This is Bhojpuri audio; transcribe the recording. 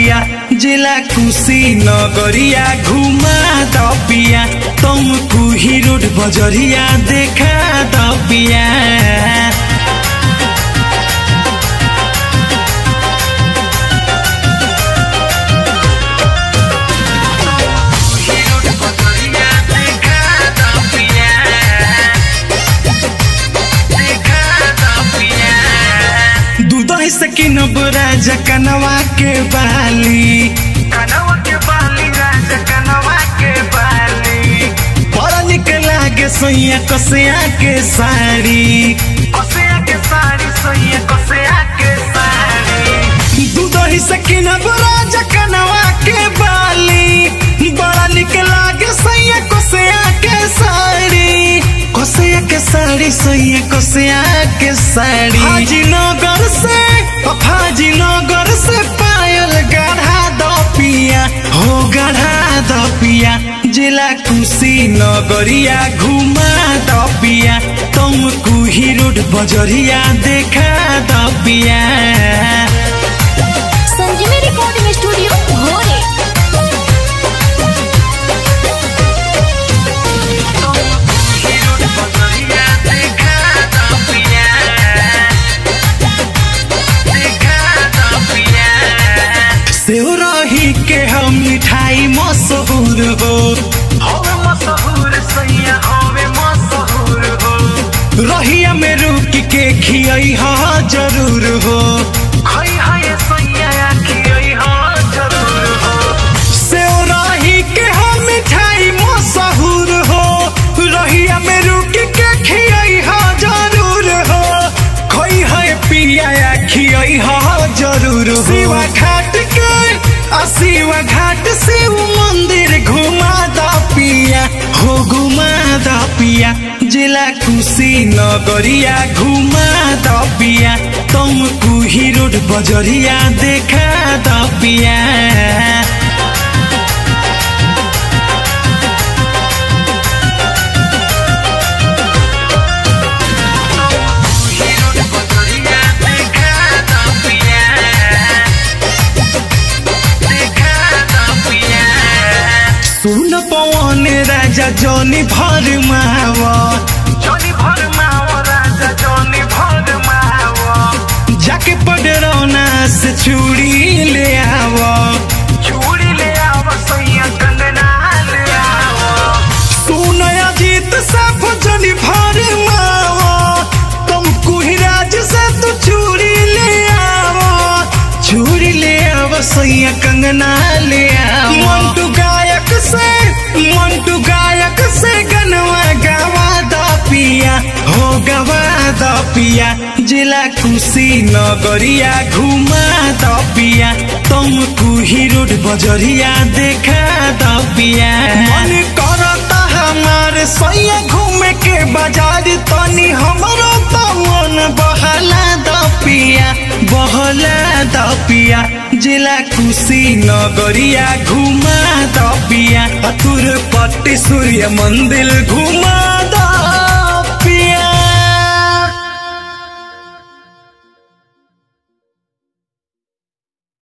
पिया जिला कुशी नगरिया घुमा द पिया तुमको ही रोड बजरिया देखा द पिया दूध से किनब राजा कनवा के बाली कनवा के बाली राजा कनवा के बाली बड़ा निक लागे सोइया कसिया के साड़ी कसिया के साड़ी सोइया कसिया के साड़ी दूध से किनब राजा कनवा के बाली बड़ा निक लागे सोइया कसिया के साड़ी कसिया के साड़ी सोइया कसिया के साड़ी हाजी नगर से हाजी नगर से पायल गढ़ा दो पिया हो गढ़ा दो पिया जिला कुशी नगरिया घुमा दो पिया तुमको ही रोड बजरिया देखा दो पिया संजीवनी रिकॉर्डिंग स्टूडियो भोरे रोड बजरिया देखा द पिया देखा द पिया सेव रही के हम मिठाई मशहूर हो होवे मशहूर सैया होवे मशहूर हो रहिया में रुक के खियई हा जरूर हो खई है सैया खियई हो जरूर हो सेव रही के हम मिठाई मशहूर हो रहिया में रुक के खियई हा जरूर हो खोई है पिया खियई हा जरूर हो शिवा घाट के आ शिवा घाट शिव मंदिर घुमा द पिया हो घुमा द पिया जिला कुशी नगरिया घुमा द पिया तुमको ही रोड बजरिया देखा द पिया रोड बजरिया देखा द पिया देखा द पिया सुन पवन राजा जनी भर मावा जोनी भर माओ राजा जोनी भर माओ जाके पडरौना से चूड़ी ले आवा चूड़ी ले आओ सैया कंगना ले आओ सुन अजीत साफ जनी भर मावा तुमको ही राज से तू चूड़ी ले आवा चूड़ी ले आवा सैया कंगना ले आवा मंटू गायक से मंटू गायक से गनवा गवा द पिया हो गवा द पिया जिला खुशी नगरिया घुमा द पिया तुमको ही रोड बजरिया देखा द पिया मन करता हमारे सैया घूमे के बाजार तनी हमरो तो मन बहला द पिया बहला द पिया जिला खुशी नगरिया घुमा द पिया अतुर पट्टी सूर्य मंदिर घुमा